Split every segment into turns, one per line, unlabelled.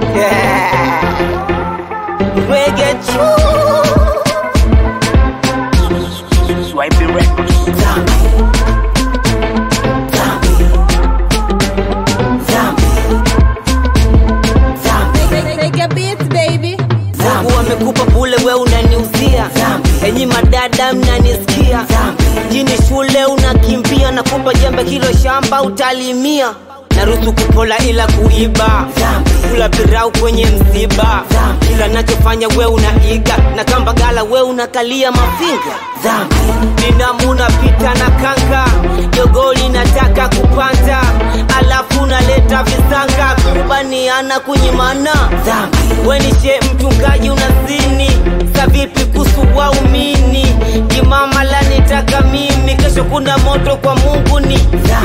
Reggae
Swiping records.
Take a beat, baby.
Mungu amekupa bule, we unaniuzia. Enyi madada mnanisikia, jini shule unakimbia, nakupa jembe kilo shamba utalimia. Naruhusu kupola ila kuiba, kula pirau kwenye msiba. Kila nachofanya we unaiga, na kamba gala we unakalia mafinga. Ninamu napita na kanga, jogoli nataka kupanda, alafu naleta visanga, kubaniana kunyimana. Wenishe mchungaji unazini, sa vipi kuhusu waumini? Kimama la nitaka mimi, kesho kuna moto kwa Mungu ni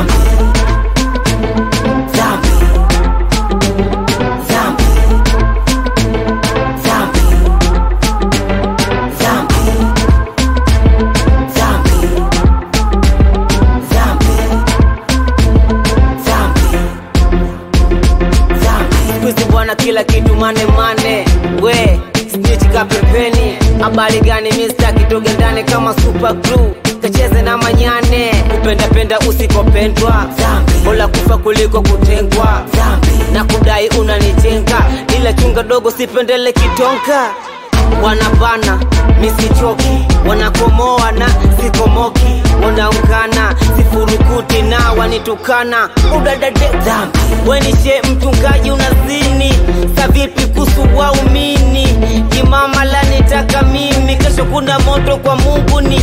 Squeeze bwana, kila kitu mane mane, we snitch ka pembeni. Habari gani Mr. kitoge ndani kama super glue, kacheze na manyane, kupenda penda usikopendwa, bora kufa kuliko kutengwa, na kudai unanitenga, ila chunga dogo, sipendele kitonka wanabana misichoki, wanakomoa na sikomoki, wanaungana sifurukuti na wanitukana udadade wenishe mchungaji unazini, sa vipi kuhusu waumini? Kimama la nitaka mimi, kesho kuna moto kwa Mungu ni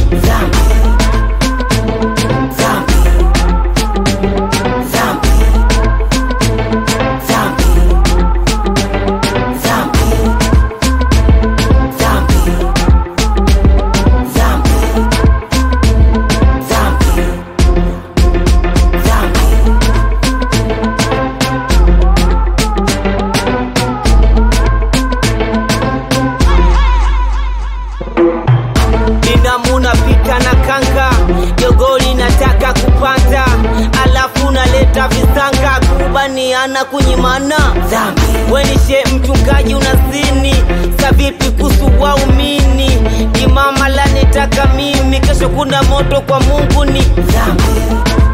Ninamu napita na kanga, jogoli nataka kupanda, alafu naleta visanga, kubaniana kunyimana. Wenishe mchungaji unazini, sa vipi kuhusu waumini? Kimama la nitaka mimi, kesho kuna moto kwa Mungu ni